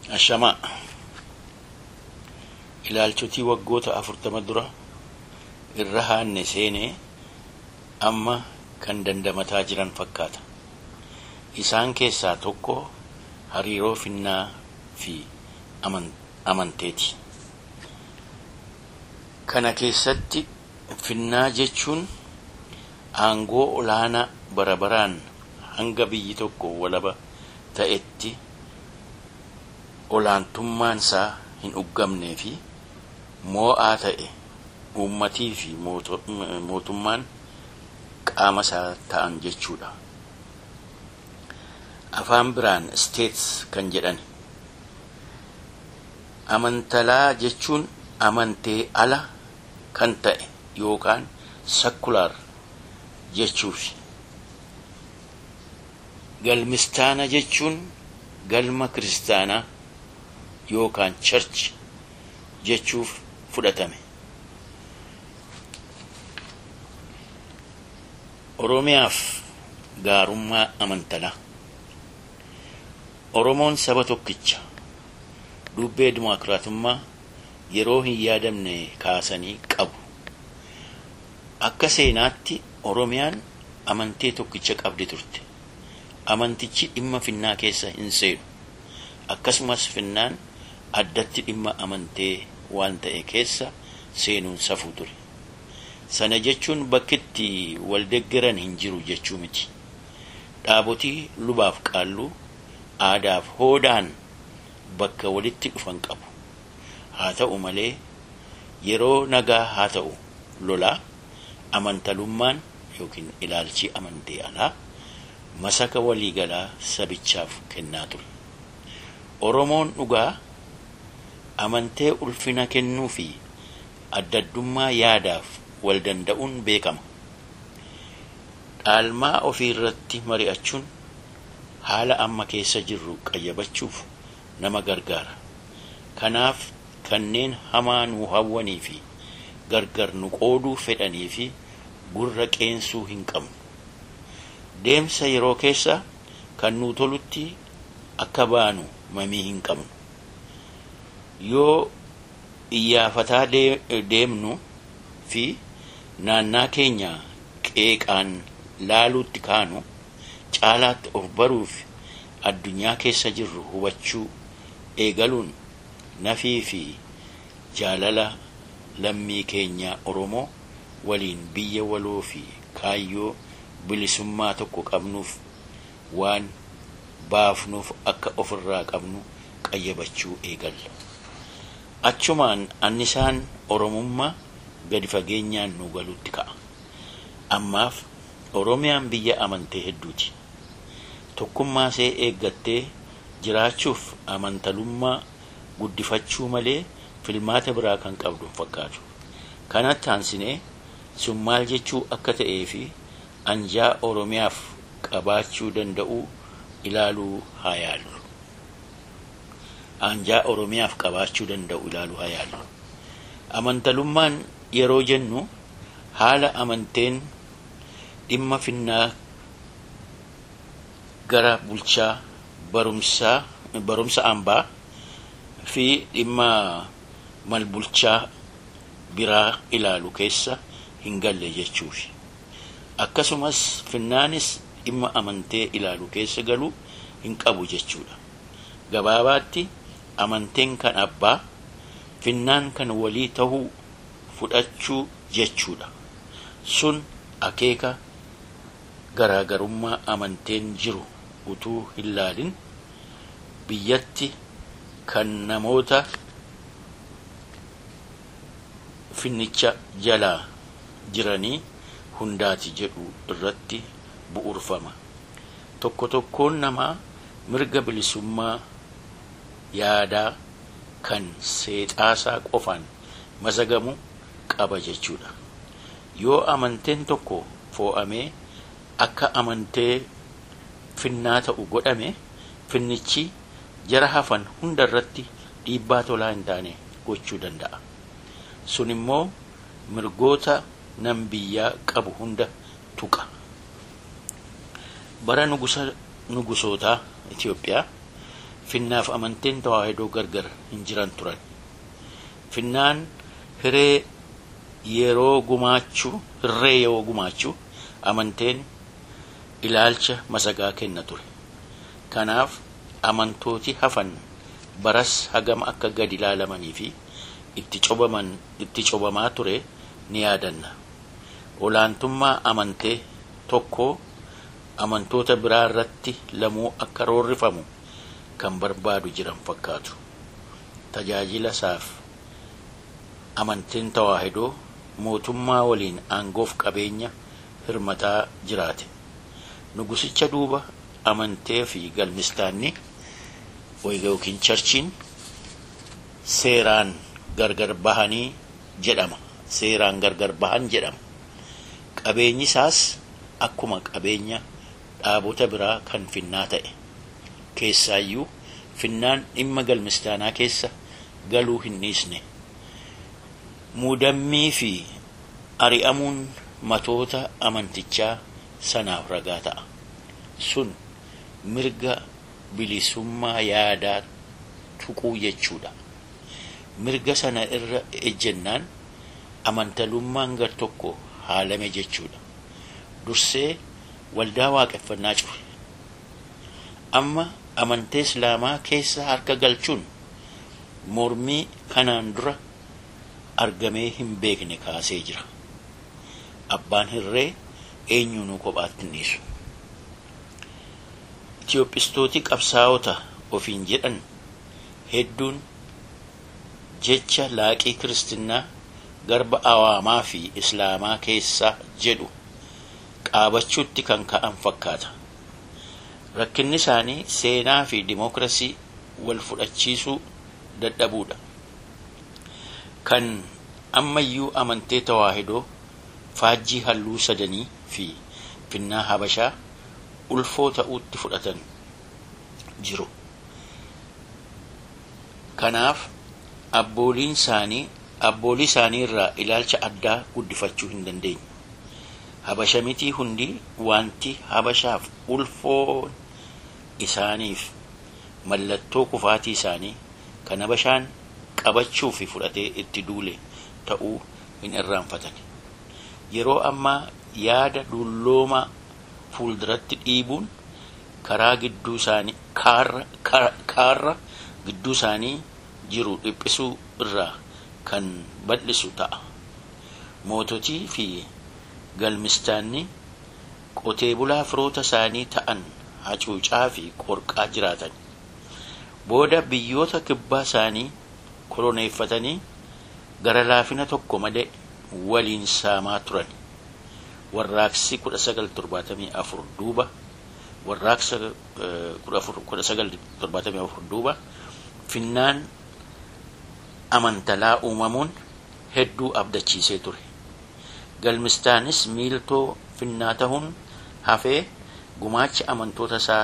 Ashamaa ilaalchotii waggoota afurtama dura irra haanne seenee amma kan dandamataa jiran fakkaata. Isaan keessaa tokko hariiroo finnaa fi amanteeti. Kana keessatti finnaa jechuun aangoo olaanaa bara baraan hanga biyyi tokko walaba ta'etti olaantummaan isaa hin uggamnee fi moo'aa ta'e uummatii fi mootummaan qaama isaa ta'an jechuudha. Afaan biraan states kan jedhan amantalaa jechuun amantee ala kan ta'e yookaan sakulaar jechuufi. Galmistaana jechuun galma kiristaanaa yookaan church jechuuf fudhatame. Oromiyaaf gaarummaa amantalaa. Oromoon saba tokkicha dubbee dimokiraatummaa yeroo hin yaadamne kaasanii qabu. Akka seenaatti Oromiyaan amantee tokkicha qabdi turte. Amantichi dhimma finnaa keessa hin seenu. Akkasumas finnaan addatti dhimma amantee waan ta'e keessa seenuun safuu ture. Sana jechuun bakkitti waldeggeran hin jiru jechuu miti. Dhaabotii lubaaf qaalluu aadaaf hoodaan bakka walitti dhufan qabu. Haa ta'u malee yeroo nagaa haa ta'u lolaa amantalummaan yookiin ilaalchi amantee alaa masaka waliigalaa sabichaaf kennaa ture. Oromoon dhugaa amantee ulfina kennuu fi addaddummaa yaadaaf wal danda'uun beekama. Dhaalmaa ofii irratti mari'achuun haala amma keessa jirru qayyabachuuf nama gargaara. Kanaaf kanneen hamaa nu hawwanii fi gargar nu qooduu fedhanii fi gurra qeensuu hin qabnu. Deemsa yeroo keessa kan nu tolutti akka baanu mamii hin qabnu. Yoo iyyaafataa deemnu fi naannaa keenya qeeqaan laaluutti kaanu caalaatti of baruuf addunyaa keessa jirru hubachuu eegaluun nafii fi jaalala lammii keenya Oromoo waliin biyya waloo fi kaayyoo bilisummaa tokko qabnuuf waan baafnuuf akka ofirraa qabnu qayyabachuu eegalla. Achumaan annisaan Oromummaa gadi fageenyaan nu galuutti ka'a. Ammaaf Oromiyaan biyya amantee hedduuti. Tokkummaa see eeggattee jiraachuuf amantalummaa guddifachuu malee filmaata biraa kan qabdu fakkaatu. Kanatti aansinee sun maal jechuu akka ta'ee fi anjaa Oromiyaaf qabaachuu danda'u ilaaluu haa yaallu. Anjaa Oromiyaaf qabaachuu danda'u ilaaluu haa yaallu. Amantalummaan yeroo jennu haala amanteen dhimma finnaa gara bulchaa barumsaa barumsa ambaa fi dhimma malbulchaa biraa ilaalu keessa hin galle jechuufi. Akkasumas finnaanis dhimma amantee ilaalu keessa galuu hin qabu jechuudha. Gabaabaatti amanteen kan abbaa finnaan kan walii tahuu fudhachuu jechuudha. Sun akeeka garaagarummaa amanteen jiru utuu hin laalin biyyatti kan namoota finnicha jalaa jiranii hundaati jedhu irratti bu'urfama. Tokko tokkoon namaa mirga bilisummaa yaadaa kan seexaasaa qofaan masagamu qaba jechuudha. Yoo amanteen tokko foo'amee akka amantee finnaa ta'u godhame finnichi jara hafan hunda irratti dhiibbaa tolaa hin taane gochuu danda'a. Sun immoo mirgoota nam biyyaa qabu hunda tuqa. Bara nugusootaa Itoophiyaa finnaaf amanteen tawaahidoo gargar hin jiran turan finnaan hiree yeroo gumaachuu hirree yeroo gumaachuu amanteen ilaalcha masagaa kenna ture kanaaf amantooti hafan baras hagam akka gad ilaalamanii fi itti cobaman itti cobamaa ture ni yaadanna olaantummaa amantee tokkoo amantoota biraa irratti lamuu akka roorrifamu kan barbaadu jiran fakkaatu tajaajila isaaf amanteen tawaahidoo mootummaa waliin aangoof qabeenya hirmataa jiraate nugusicha duuba amantee fi galmistaanni yookiin charchiin seeraan gargar bahanii jedhama seeraan gargar bahan jedhama qabeenyi isaas akkuma qabeenya dhaabota biraa kan finnaa ta'e keessaayyuu finnaan dhimma galmistaanaa keessa galuu hin dhiisne muudammii fi ari'amuun matoota amantichaa sanaaf ragaa ta'a sun mirga bilisummaa yaadaa tuquu jechuudha mirga sana irra ejjennaan amantalummaan gar tokko haalame jechuudha dursee waldaa waaqeffannaa cufe amma amantee islaamaa keessa harka galchuun mormii kanaan dura argamee hin beekne kaasee jira abbaan hirree eenyuunuu kophaatti hin dhiisu itiyoophistooti qabsaa'ota ofiin jedhan hedduun jecha laaqii kiristinnaa garba awaamaa fi islaamaa keessaa jedhu qaabachuutti kan ka'an fakkaata rakkinni isaanii seenaa fi dimookirasii wal fudhachiisuu dadhabuudha kan ammayyuu amantee tawaahidoo faajjii halluu sadanii fi finnaa habashaa ulfoo ta'uutti fudhatan jiru kanaaf abbooliin isaanii abboolii isaanii irraa ilaalcha addaa guddifachuu hin dandeenye habasha mitii hundi wanti habashaaf ulfoo isaaniif mallattoo kufaatii isaanii kan habashaan qabachuu fi fudhatee itti duule ta'uu hin irraanfatan yeroo ammaa yaada dulloomaa fuulduratti dhiibuun karaa gidduu isaanii kaarra gidduu isaanii jiru dhiphisuu irraa kan bal'isu ta'a moototii fi galmistaanni qotee bulaa firoota isaanii ta'an hacuucaa fi qorqaa jiraatan booda biyyoota kibbaa isaanii koloneeffatanii gara laafina tokko malee waliin saamaa turan warraaqsi 1974 duuba warraaqsa 1974 duuba finnaan amantalaa uumamuun hedduu abdachiisee ture galmistaanis miiltoo finnaa ta'uun hafee gumaacha amantoota isaa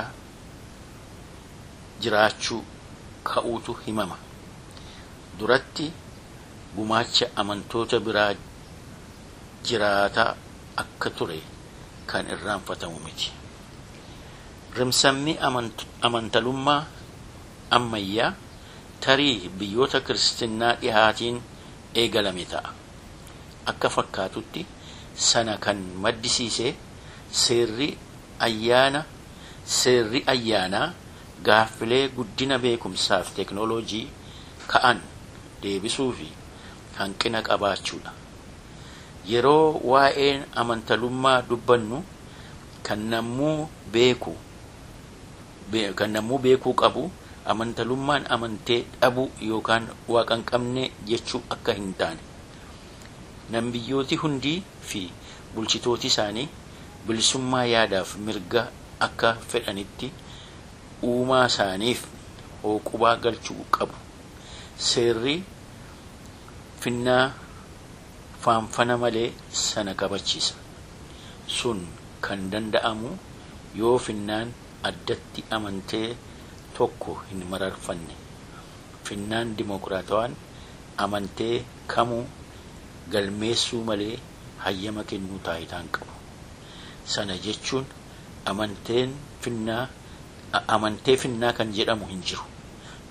jiraachuu ka'uutu himama duratti gumaacha amantoota biraa jiraataa akka ture kan irraanfatamu miti rimsamni amantalummaa ammayyaa tarii biyyoota kiristinnaa dhihaatiin eegalame ta'a akka fakkaatutti sana kan maddisiise seerri ayyaana seerri ayyaanaa gaaffilee guddina beekumsaaf teknooloojii ka'an deebisuu fi hanqina qabaachuudha yeroo waa'een amantalummaa dubbannu kan nammuu beeku kan nammuu beekuu qabu amantalummaan amantee dhabuu yookaan waaqa hin qabne jechuu akka hin taane nambiyyooti hundii fi bulchitooti isaanii bilisummaa yaadaaf mirga akka fedhanitti uumaa isaaniif hooqubaa galchuu qabu seerri finnaa faanfana malee sana kabachiisa sun kan danda'amu yoo finnaan addatti amantee tokko hin mararfanne finnaan dimokiraatawaan amantee kamuu galmeessuu malee hayyama kennuu taayitaan qabu sana jechuun amanteen finnaa amantee finnaa kan jedhamu hin jiru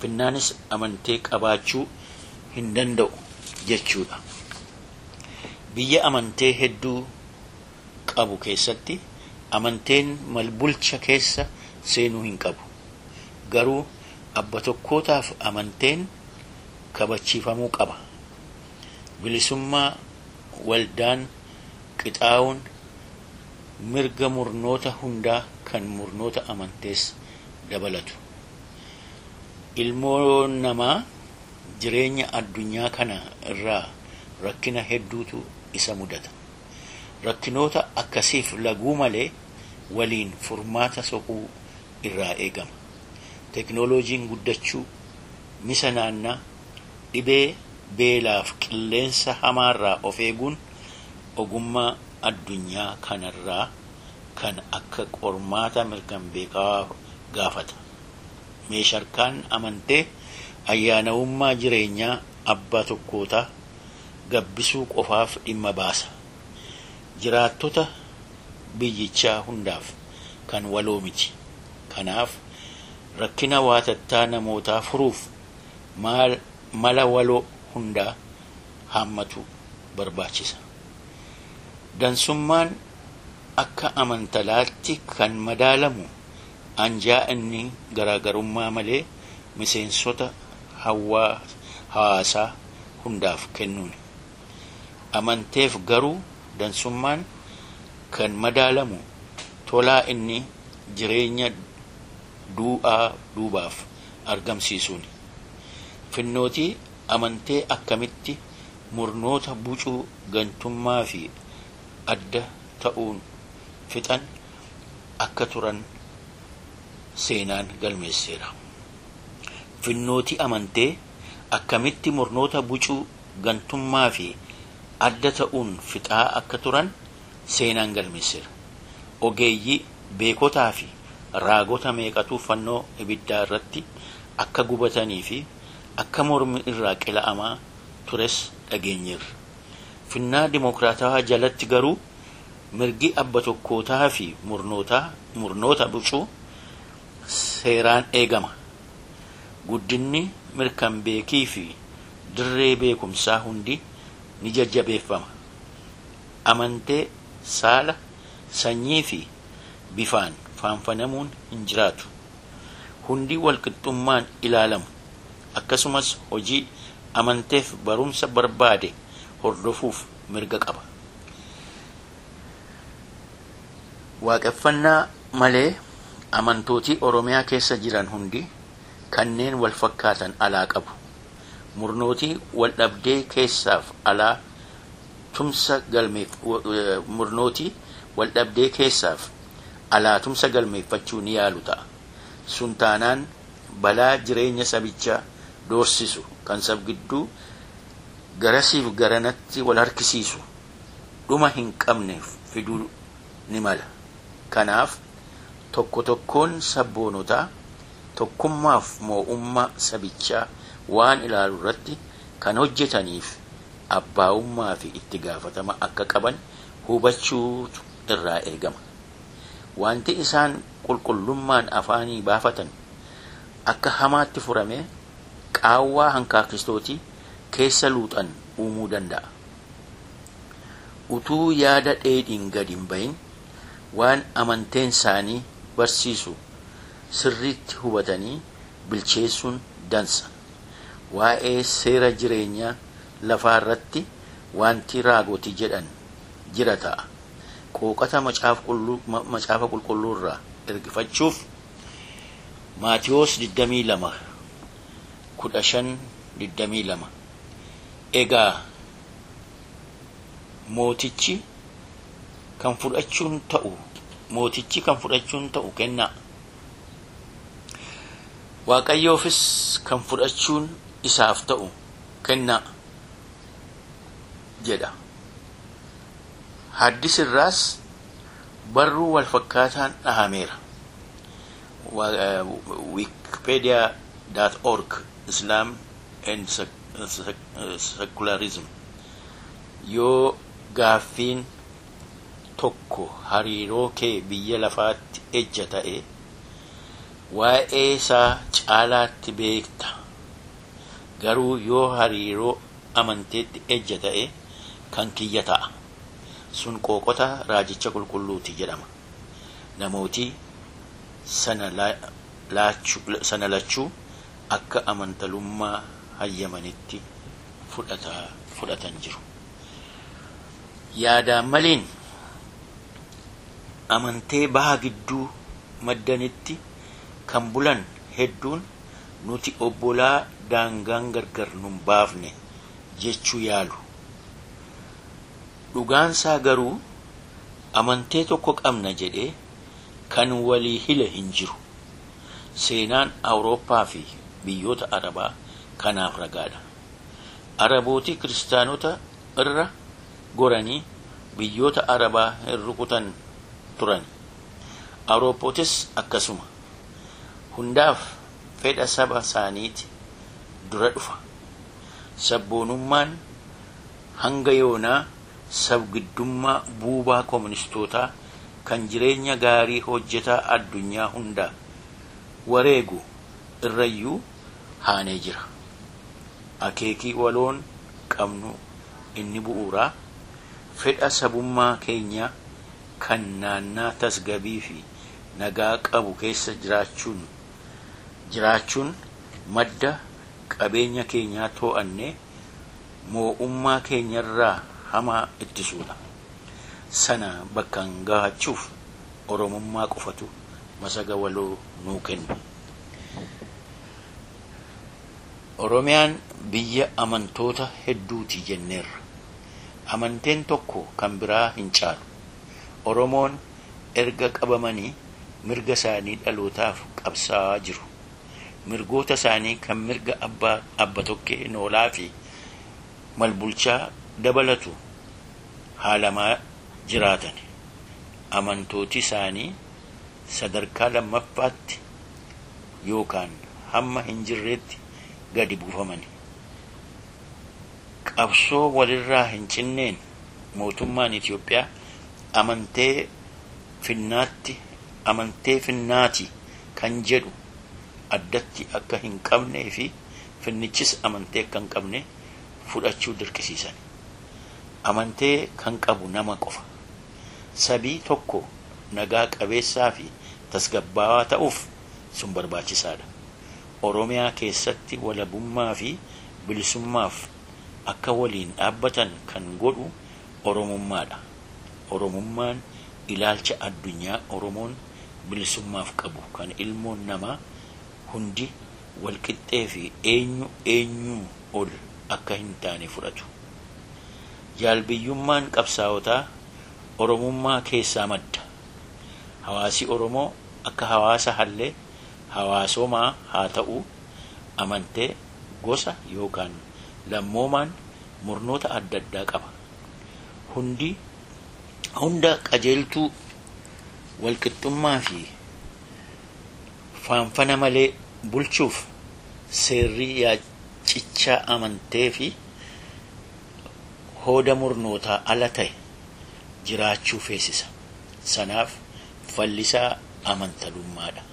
finnaanis amantee qabaachuu hin danda'u jechuudha. Biyya amantee hedduu qabu keessatti amanteen malbulcha keessa seenuu hin qabu. Garuu abba tokkootaaf amanteen kabachiifamuu qaba. Bilisummaa waldaan qixaa'uun mirga murnoota hundaa kan murnoota amantees dabalatu. Ilmoo namaa jireenya addunyaa kana irraa rakkina hedduutu isa mudata. Rakkinoota akkasiif laguu malee waliin furmaata soquu irraa eegama. Teknooloojiin guddachuu misa naannaa dhibee beelaaf qilleensa hamaarraa of eeguun ogummaa addunyaa kanarraa kan akka qormaata mirkan beekaa gaafata. Meesharkaan amantee ayyaanawummaa jireenyaa abbaa tokkootaa gabbisuu qofaaf dhimma baasa. Jiraattota biyyichaa hundaaf kan waloo miti. Kanaaf rakkina waatattaa namootaa furuuf mala waloo hundaa haammatu barbaachisa. Dansummaan akka amantalaatti kan madaalamu anjaa inni garaagarummaa malee miseensota hawaasaa hundaaf kennuuni. Amanteef garuu dansummaan kan madaalamu tolaa inni jireenya du'aa duubaaf argamsiisuuni. Finnootii amantee akkamitti murnoota bucuu gantummaa fi adda ta'uun fixan akka turan seenaan galmeesseera. Finnootii amantee akkamitti murnoota bucuu gantummaa fi adda ta'uun fixaa akka turan seenaan galmeesseera. Ogeeyyii beekotaa fi raagota meeqatu fannoo ibiddaa irratti akka gubatanii fi akka mormi irraa qila'amaa tures dhageenyeerra. Finnaa dimokiraatawaa jalatti garuu mirgi abba tokkootaa fi murnoota bucuu seeraan eegama. Guddinni mirkan beekii fi dirree beekumsaa hundi ni jajjabeeffama. Amantee saala sanyii fi bifaan faanfanamuun hin jiraatu. Hundi walqixxummaan ilaalamu. Akkasumas hojii amanteef barumsa barbaade hordofuuf mirga qaba. Waaqeffannaa malee amantootii Oromiyaa keessa jiran hundi kanneen wal fakkaatan alaa qabu. Murnootii wal dhabdee keessaaf alaa tumsa galmeef murnootii wal dhabdee keessaaf alaa tumsa galmeeffachuu ni yaalu ta'a. Sun taanaan balaa jireenya sabichaa doorsisu kan sab gidduu garasiif garanatti wal harkisiisu dhuma hin qabne fiduu ni mala. Kanaaf tokko tokkoon sabboonotaa tokkummaaf moo'ummaa sabichaa waan ilaalu irratti kan hojjetaniif abbaa'ummaa fi itti gaafatama akka qaban hubachuutu irraa eegama. Wanti isaan qulqullummaan afaanii baafatan akka hamaatti furame qaawwaa hankaakistootii keessa luuxan uumuu danda'a. Utuu yaada dheedhiin gadi hin bahin waan amanteen isaanii barsiisu sirriitti hubatanii bilcheessuun dansa. Waa'ee seera jireenyaa lafaa irratti wanti raagoti jedhan jira ta'a. Qooqata macaafa qulqulluu irraa ergifachuuf Maatiyoos 22 15 22 Egaa mootichi kan fudhachuun ta'u mootichi kan fudhachuun ta'u kennaa. Waaqayyoofis kan fudhachuun isaaf ta'u kennaa jedha. Haddisirraas barruu wal fakkaataan dhahameera. wikipedia.org Islam and Secularism yoo gaaffiin tokko hariiroo kee biyya lafaatti ejja ta'e waa'ee isaa caalaatti beekta garuu yoo hariiroo amanteetti ejja ta'e kan kiyya ta'a sun qooqota raajicha qulqulluuti jedhama namooti sana lachuu akka amantalummaa hayyamanitti fudhatan jiru yaadaan maliin amantee baha gidduu maddanitti kan bulan hedduun nuti obbolaa daangaan gargar nun baafne jechuu yaalu dhugaansaa garuu amantee tokko qabna jedhee kan walii hile hin jiru seenaan awurooppaa fi biyyoota arabaa kanaaf ragaadha arabootii kiristaanota irra goranii biyyoota arabaa hin rukutan turan awurooppootis akkasuma hundaaf fedha saba isaaniiti dura dhufa sabboonummaan hanga yoonaa sabgiddummaa buubaa kooministootaa kan jireenya gaarii hojjetaa addunyaa hundaa wareegu irrayyuu haanee jira akeekii waloon qabnu inni bu'uuraa fedha sabummaa keenyaa kan naannaa tasgabii fi nagaa qabu keessa jiraachuun jiraachuun madda qabeenya keenyaa too'annee moo'ummaa keenyarraa hamaa ittisuudha sana bakkaan gahachuuf oromummaa qofatu masaga waloo nuu kenna oromiyaan biyya amantoota hedduuti jenneerra amanteen tokko kan biraa hin caalu oromoon erga qabamanii mirga isaanii dhalootaaf qabsaa'aa jiru mirgoota isaanii kan mirga abbaa abba tokkee noolaa fi malbulchaa dabalatu haalamaa jiraatan amantooti isaanii sadarkaa lammaffaatti yookaan hamma hin jirreetti gadi buufamani qabsoo walirraa hin cinneen mootummaan Itoophiyaa amantee finnaatti amantee finnaati kan jedhu addatti akka hin qabnee fi finnichis amantee akka hin qabne fudhachuu dirqisiisan amantee kan qabu nama qofa sabii tokko nagaa qabeessaa fi tasgabbaawaa ta'uuf sun barbaachisaadha oromiyaa keessatti walabummaa fi bilisummaaf akka waliin dhaabbatan kan godhu oromummaadha oromummaan ilaalcha addunyaa oromoon bilisummaaf qabu kan ilmoon namaa hundi walqixxee fi eenyu eenyuu ol akka hin taane fudhatu jaalbiyyummaan qabsaa'otaa oromummaa keessaa madda hawaasi oromoo akka hawaasa hallee hawaasomaa haa ta'u amantee gosa yookaan lammoomaan murnoota adda addaa qaba hundi hunda qajeeltuu walqixxummaa fi faanfana malee bulchuuf seerri yaacichaa amantee fi hooda murnootaa ala ta'e jiraachuu feesisa sanaaf fallisaa amantalummaadha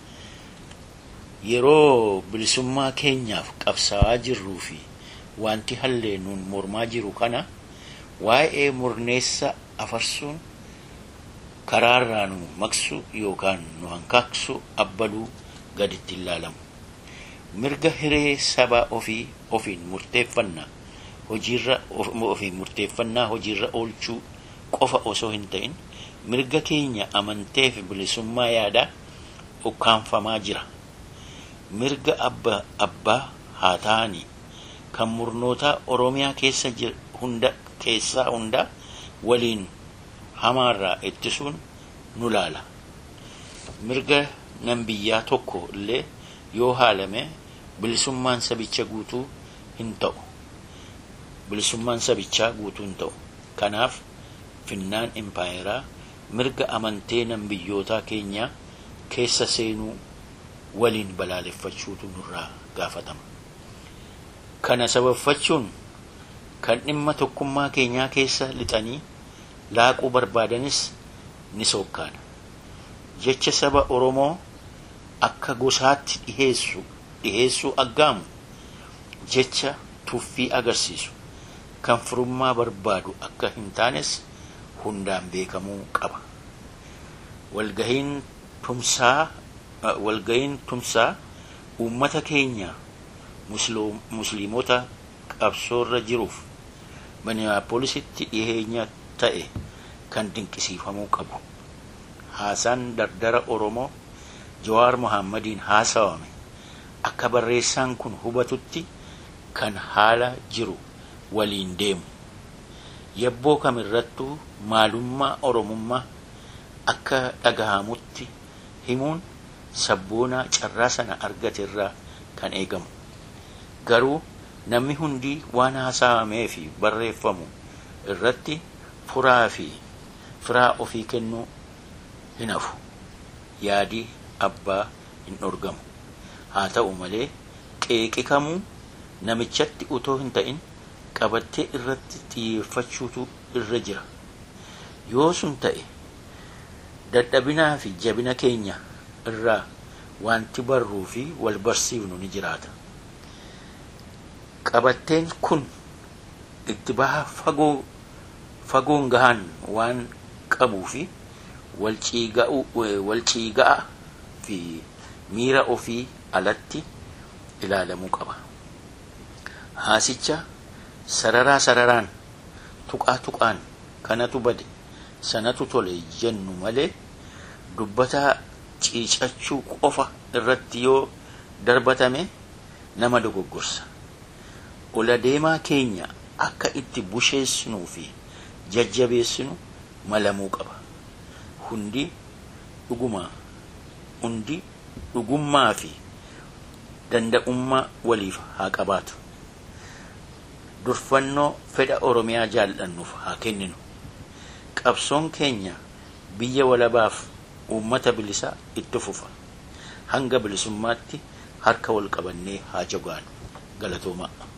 yeroo bilisummaa keenyaaf qabsaa'aa jirruu fi wanti hallee nuun mormaa jiru kana waa'ee murneessa afarsuun karaarraa nu maqsu yookaan nu hankaaksu abbaluu gaditti ilaalamu mirga hiree saba ofii ofiin murteeffannaa hojiirra ofiin murteeffannaa hojiirra oolchuu qofa osoo hin ta'in mirga keenya amantee fi bilisummaa yaadaa ukkaanfamaa jira mirga abba abbaa haa ta'anii kan murnootaa oromiyaa keessa hunda keessaa hunda waliin hamaarraa ittisuun nu laala mirga nan biyyaa tokko illee yoo haalame bilisummaan sabicha guutuu hin ta'u bilisummaan sabichaa guutuu hin ta'u kanaaf finnaan impaayeraa mirga amantee nan biyyootaa keenyaa keessa seenuu waliin balaaleffachuutu nurraa gaafatama kana sababfachuun kan dhimma tokkummaa keenyaa keessa lixanii laaquu barbaadanis ni sookkaana jecha saba oromoo akka gosaatti dhiheessu dhiheessuu aggaamu jecha tuffii agarsiisu kan firummaa barbaadu akka hin taanes hundaan beekamuu qaba. Walgahiin tumsaa walgahiin tumsaa uummata keenya musliimota qabsoorra jiruuf miniyaapoolisitti dhiheenya ta'e kan dinqisiifamuu qabu. Haasaan dardara Oromoo Jawaar Mohammadiin haasawame akka barreessaan kun hubatutti kan haala jiru waliin deemu. Yabboo kamirrattuu maalummaa Oromummaa akka dhagahamutti himuun sabboonaa carraa sana argate irraa kan eegamu. Garuu namni hundi waan haasawamee fi barreeffamu irratti furaa fi firaa ofii kennuu hin hafu. Yaadii abbaa hin dhorgamu. Haa ta'u malee qeeqikamuu namichatti utoo hin ta'in qabattee irratti xiyyeeffachuutu irra jira. Yoo sun ta'e dadhabinaa fi jabina keenya irraa wanti barruu fi wal barsiifnu ni jiraata. Qabatteen kun itti baha fagoo fagoon gahaan waan qabuu fi wal ciiga'a fi miira ofii alatti ilaalamuu qaba. Haasicha sararaa sararaan tuqaa tuqaan kanatu bade sanatu tole jennu malee dubbataa ciicachuu qofa irratti yoo darbatame nama dogoggorsa. Ola deemaa keenya akka itti busheessinuu fi jajjabeessinu malamuu qaba. Hundi dhuguma hundi dhugummaa fi danda'ummaa waliif haa qabaatu. Durfannoo fedha Oromiyaa jaallannuuf haa kenninu. Qabsoon keenya biyya walabaaf uummata bilisaa itti fufa. Hanga bilisummaatti harka wal qabannee haa jabaannu. Galatoomaa.